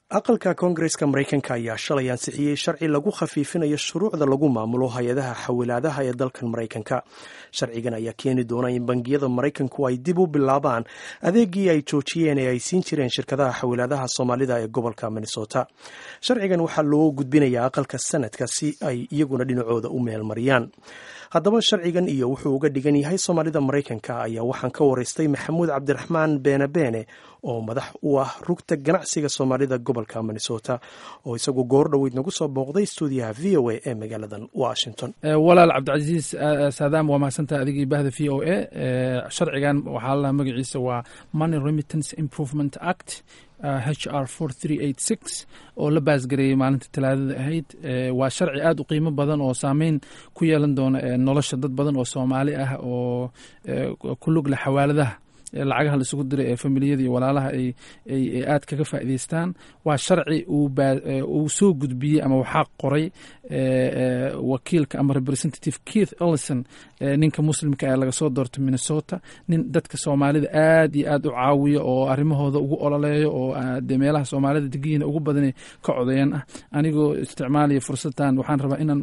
aqalka koongareska maraykanka ayaa shalay ansixiyey sharci lagu khafiifinayo shuruucda lagu maamulo hay-adaha xawilaadaha ee dalkan maraykanka sharcigan ayaa keeni doona in bangiyada maraykanku ay dib u bilaabaan adeegii ay joojiyeen ee ay siin jireen shirkadaha xawilaadaha soomaalida ee gobolka minnesota sharcigan waxaa loo gudbinayaa aqalka sanadka si ay iyaguna dhinacooda u meelmariyaan haddaba sharcigan iyo wuxuu uga dhigan yahay soomaalida maraykanka ayaa waxaan ka waraystay maxamuud cabdiraxmaan beene beene oo madax u ah rugta ganacsiga soomaalida gobolka minnesota oo isagu goor dhoweyd nagu soo booqday stuudiyaha v o a ee magaaladan washington walaal cabdicasiis saadaam waa mahadsantaha adigii bahda v o a sharcigan waxaa lalaha magaciisa waa money remittance improvement act h r oo la baasgareeyey maalinta talaadada ahayd waa sharci aad u qiimo badan oo saameyn ku yeelan doona nolosha dad badan oo soomaali ah oo ku lug leh xawaaladaha lacagaha la isugu diray ee familiyada iyo walaalaha ay aad kaga faa'idaystaan waa sharci uu soo gudbiyey ama waxaa qoray wakiilka ama representative keith ellison ninka muslimka ee laga soo doortay minnesota nin dadka soomaalida aad iyo aad u caawiya oo arrimahooda ugu ololeeyo oo de meelaha soomaalida degiyiina ugu badan ka codeyan ah anigoo isticmaalaya fursadan waxaan rabaa inaan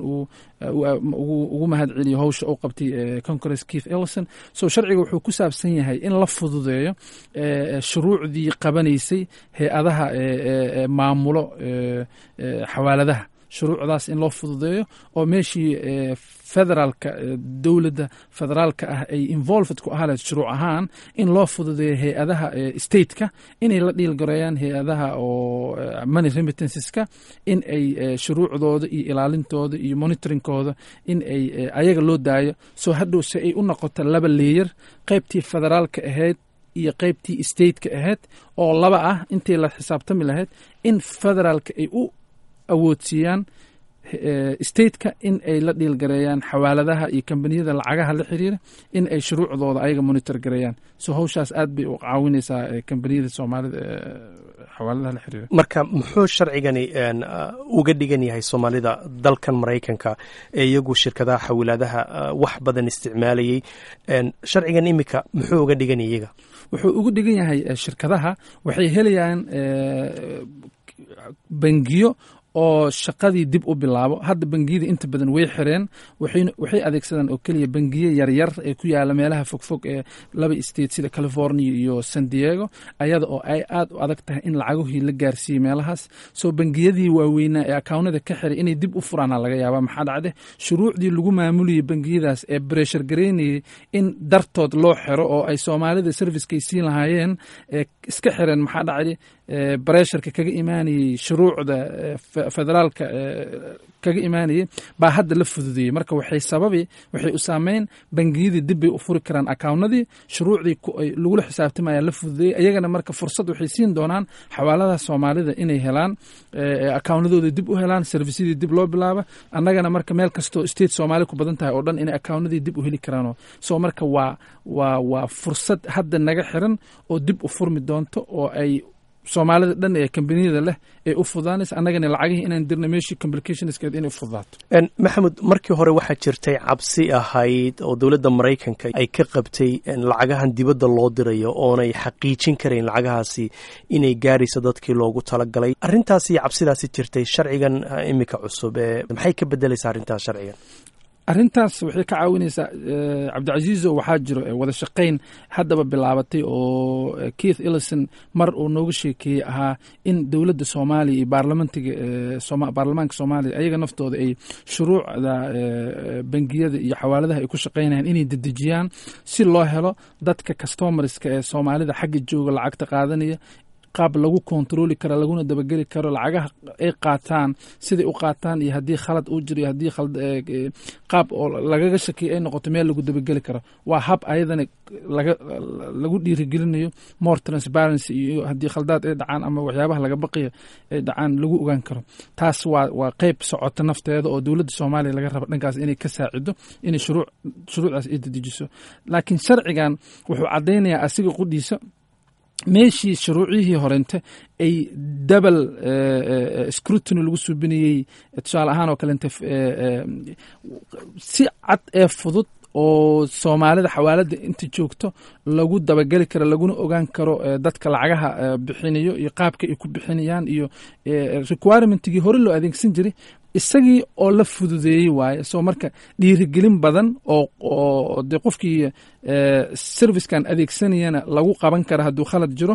ugu mahad celiyo howsha u qabtay congress keith ellison so sharciga wuxuu ku saabsan yahay in la fududeeyo shuruucdii qabanaysay hay-adaha maamulo xawaaladaha shuruucdaas in loo fududeeyo oo meeshii federaalka dowladda federaalka ah ay involved ku ahaa lahayd shuruuc ahaan in loo fududeeyo hay-adaha stateka inay la dhiilgareeyaan hay-adaha oo money remittanceska in ay shuruucdooda iyo ilaalintooda iyo monitoringkooda in ay ayaga loo daayo soo hadhow se ay u noqoto laba leeyar qaybtii federaalka ahayd iyo qaybtii stateka ahayd oo laba ah intii la xisaabtami lahayd in federaalka ay u awoodsiiyaan stateka in ay la dhiilgareeyaan xawaaladaha iyo kambaniyada lacagaha la xiriira in ay shuruucdooda ayaga monitor gareeyaan so howshaas aad bay u caawinaysaa kambaniyada soomaalida xawaaladaha la xiriira marka muxuu sharcigani uga dhigan yahay soomaalida dalkan maraykanka ee iyagu shirkadaha xawilaadaha wax badan isticmaalayey sharcigan imika muxuu uga dhigan yahay iyaga wuxuu ugu dhigan yahay shirkadaha waxay helayaan bangiyo oo shaqadii dib u bilaabo hadda bangiyada inta badan way xireen waxay adeegsadaan oo keliya bangiye yaryar ee ku yaala meelaha fogfog ee laba state sida california iyo san diego ayada oo ay aad u adag tahay in lacagahii la gaarsiiyey meelahaas soo bangiyadii waaweynaa ee akawnada ka xiray inay dib u furaana laga yaaba maxaa dhacde shuruucdii lagu maamulayay bangiyadaas ee breshar gareynayay in dartood loo xiro oo ay soomaalida servicekay siin lahaayeen iska xireen maxaa dhacde bresharka kaga imaanayey shuruucda federaalka kaga imaanayey baa hadda la fududeeyey marka waxay sababi waxay u saameyn bangiyadii dib bay u furi karaan akawnadii shuruucdii lagula xisaabtamaya la fududeeyey ayagana marka fursad waxay siin doonaan xawaaladaha soomaalida inay helaan akawnadooda dib u helaan servisyadii dib loo bilaaba annagana marka meel kastoo state soomaali ku badan tahay oo dhan inay akawnadii dib u heli karaan so marka waa waa waa fursad hadda naga xiran oo dib u furmi doonto oo ay soomaalida dhan ee kambaniyada leh ee u fududaanaysa annagana lacagihii inaan dirna meeshii complicationskeed inay u fududaato maxamed markii hore waxaa jirtay cabsi ahayd oo dowladda maraykanka ay ka qabtay lacagahan dibadda loo dirayo oonay xaqiijin karayn lacagahaasi inay gaarayso dadkii loogu talagalay arrintaas iyo cabsidaasi jirtay sharcigan imika cusub ee maxay ka bedelaysaa arrintaas sharcigan arrintaas waxay ka caawinaysaa cabdicasiizo waxaa jiro wada shaqayn haddaba bilaabatay oo keith ellison mar uu nooga sheekeeyey ahaa in dowladda soomaaliya iyo baarlamantiga baarlamaanka soomaaliya ayaga naftooda ay shuruucda bangiyada iyo xawaaladaha ay ku shaqaynayaan inay dedejiyaan si loo helo dadka customarska ee soomaalida xagga jooga lacagta qaadanaya qaab lagu kontroli karo laguna dabageli karo lacagaha ay qaataan siday u qaataan iyo haddii khalad uu jiro iyo haddii qaab oo lagaga shakiya ay noqoto meel lagu dabageli karo waa hab ayadana laga lagu dhiirigelinayo more transparency iyo haddii khaldaad ay dhacaan ama waxyaabaha laga baqiya ay dhacaan lagu ogaan karo taas waa waa qeyb socota nafteeda oo dowladda soomaaliya laga raba dhankaas inay ka saacido inay shuruuc shuruucdaas ay dedejiso laakiin sharcigan wuxuu caddaynayaa asiga qudhiisa meeshii shuruucihii horente ay double scrutiny lagu suubinayey tusaale ahaan oo kalente si cad ee fudud oo soomaalida xawaalada inta joogto lagu dabageli karo laguna ogaan karo dadka lacagaha bixinayo iyo qaabka ay ku bixinayaan iyo requirementigii hore loo adeegsan jiray isagii oo la fududeeyey waaye soo marka dhiirigelin badan oo de qofkii servicekan adeegsanayana lagu qaban kara hadduu khalad jiro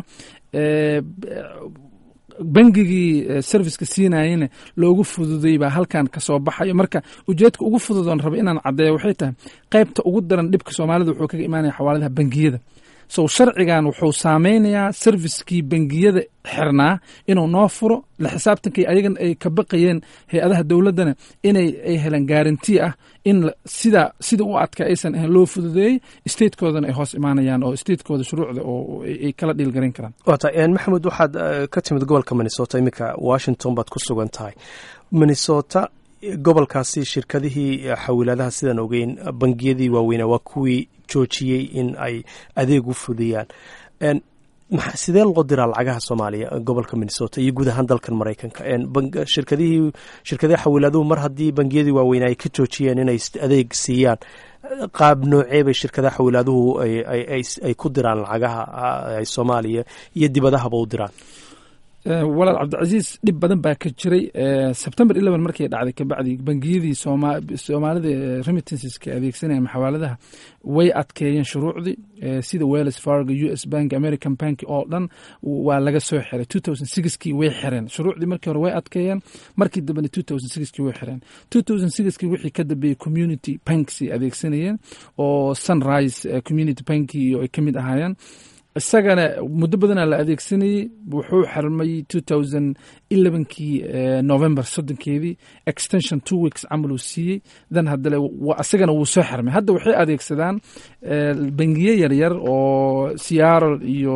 bangigii serviceka siinayena loogu fududey baa halkan kasoo baxayo marka ujeedka ugu fududoon raba inaan caddeeyo waxay tahay qaybta ugu daran dhibka soomaalida wuxuu kaga imaanaya xawaaladaha bangiyada so sharcigan wuxuu saameynayaa servicekii bangiyada xirnaa inuu noo furo la xisaabtankii ayagan ay ka baqayeen hay-adaha dowladdana inay ay helaan garanti ah in sida sida u adka aysan ahayn loo fududeeyey statekoodana ay hoos imaanayaan oo statekooda shuruucda oo ay kala dhiilgarayn karaan wata maxamed waxaad ka timid gobolka minnesota iminka washington baad ku sugan tahay minnesota gobolkaasi shirkadihii xawilaadaha sidaan ogeyn bangiyadii waaweynaa waa kuwii joojiyey in ay adeeg u fudiyaan sidee loo diraa lacagaha soomaaliya gobolka minnesota iyo guud ahaan dalkan maraykanka shirkadihii shirkadaha xawilaaduhu mar haddii bangiyadii waaweynaa ay ka joojiyeen inay adeeg siiyaan qaab noocee bay shirkadaha xawilaaduhu ay ku diraan lacagaha ay soomaaliya iyo dibadahaba u diraan walaal cabdicasiis dhib badan baa ka jiray sebtember eleven markay dhacday kabacdi bangiyadii soomaalida remittanceska adeegsanaya maxawaaladaha way adkeeyeen shuruucdii sida wells fargo u s bank american bank oo dhan waa laga soo xiray two thousand sixkii way xireen shuruucdii markii hore way adkeeyeen markii dambena two thousand sixkii way xireen two thousand sixkii wixii ka dambeeyey community banks ay adeegsanayeen oo sunrise community banki ay ka mid ahaayeen isagana muddo badanaa la adeegsanayey wuxuu xirmay two thousand elevenkii november soddonkeedii extension two weeks camal uu siiyey dan haddale isagana wuu soo xirmay hadda waxay adeegsadaan bangiye yaryar oo seattle iyo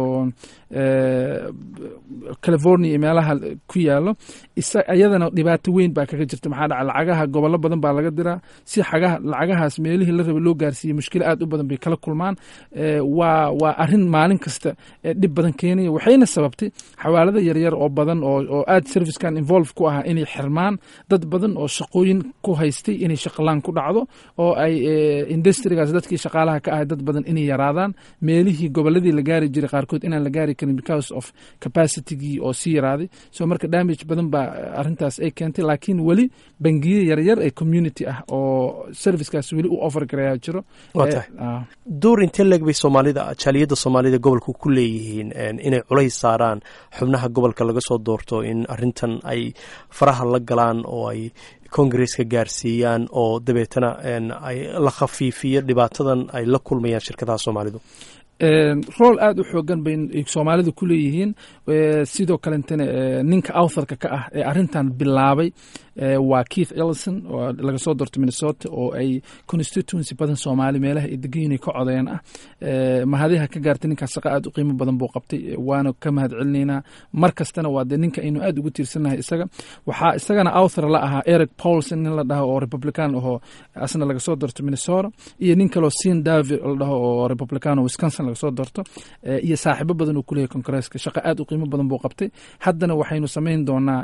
california iyo meelaha ku yaalo iyadana dhibaato weyn baa kaga jirta maxaa dhaca lacagaha gobollo badan baa laga diraa si xagaha lacagahaas meelihii la raba loo gaarsiiyey mushkilo aad u badan bay kala kulmaan waa waa arrin maalin kasta dhib badan keenaya waxayna sababtay xawaalada yaryar oo badan oo aad servicekan involve ku ahaa inay xirmaan dad badan oo shaqooyin ku haystay inay shaqalaan ku dhacdo oo ay industrigaas dadkii shaqaalaha ka ahay dad badan inay yaraadaan meelihii gobolladii la gaari jiray qaarkood inaan la gaari karin because of capacitygii oo sii yaraaday so marka damage badan baa arrintaas ay keentay laakiin weli bangiye yaryar ee community ah oo servicekaas weli u offer garayaa jiro door intee leeg bay soomaalida jaaliyadda soomaalida gobolka ku leeyihiin inay culays saaraan xubnaha gobolka laga soo doorto in arrintan ay faraha la galaan oo ay kongareska gaarsiiyaan oo dabeetana ay la khafiifiyo dhibaatadan ay la kulmayaan shirkadaha soomaalidu rool aad u xoogan bay soomaalidu ku leeyihiin sidoo kalentana ninka authorka ka ah ee arrintan bilaabay waa keith ellison oo laga soo doorto minnesota oo ay constituency badan soomaali meelaha ay degan yihin ka codeen ah mahadiha ka gaartay ninkaas shaqa aad u qiimo badan buu qabtay waana ka mahad celinaynaa mar kastana waa dee ninka aynu aad ugu tiirsannahay isaga waxaa isagana author la ahaa eric paulson nin la dhaho oo republican ahoo asna laga soo doorto minnesota iyo nin kaloo sin david la dhaho oo republican oo wisconsin laga soo doorto iyo saaxiibo badan uu kuleeyahy congresska shaqa aad u qiimo badan buu qabtay haddana waxaynu samayn doonaa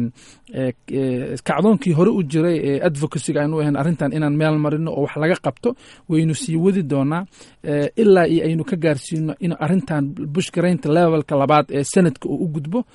kacdoonkii hore u jiray ee advocacyga aynu ahayn arrintan inaan meel marino oo wax laga qabto waynu sii wadi doonaa ilaa iyo aynu ka gaarsiino in arrintan bushgaraynta levelka labaad ee senadka uu u gudbo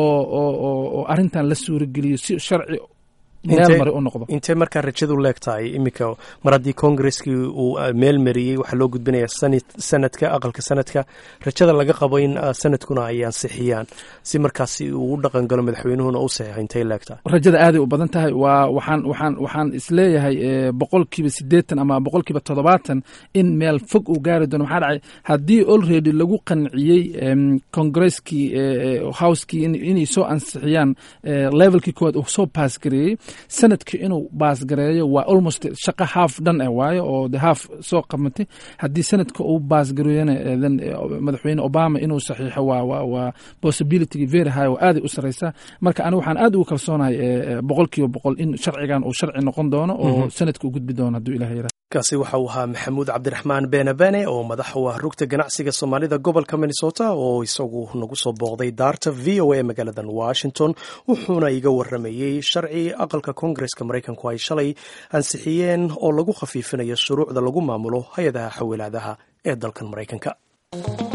oo arrintan la suurageliyo si sharci meel mari u noqdo intee markaa rajadu leeg tahay iminka mar haddii kongareskii uu meel mariyey waxaa loo gudbinaya sanadka aqalka sanadka rajada laga qabo in sanadkuna ay ansixiyaan si markaasi uu u dhaqan galo madaxweynuhuna u saxiixo intay leeg tahay rajada aaday u badan tahay waa waxaan waxaan waxaan isleeyahay boqolkiiba siddeetan ama boqolkiiba toddobaatan in meel fog uu gaari doono maxaa dhacay haddii already lagu qanciyey kongareskii housekii inay soo ansixiyaan levelkii koowaad uu soo baas gareeyey sanadkii inuu baasgareeyo waa almost shaqa haaf dhan eh waayo oo de haaf soo qamatay haddii sanadka uu baasgareeyona then madaxweyne obama inuu saxiixo waa waa waa possibility very high oo aaday u sareysaa marka aniga waxaan aad ugu kalsoonahay boqol kiiba boqol in sharcigan uu sharci noqon doono oo sanadka u gudbi doono hadduu ilaah yara kaasi waxa uu ahaa maxamuud cabdiraxmaan beene bene oo madax u ah rugta ganacsiga soomaalida gobolka minnesota oo isagu nagu soo booqday daarta v o a magaaladan washington wuxuuna iga waramayey sharci aqal aqalka koongareska maraykanku ay shalay ansixiyeen oo lagu khafiifinayo shuruucda lagu maamulo hay-adaha xawilaadaha ee dalkan maraykanka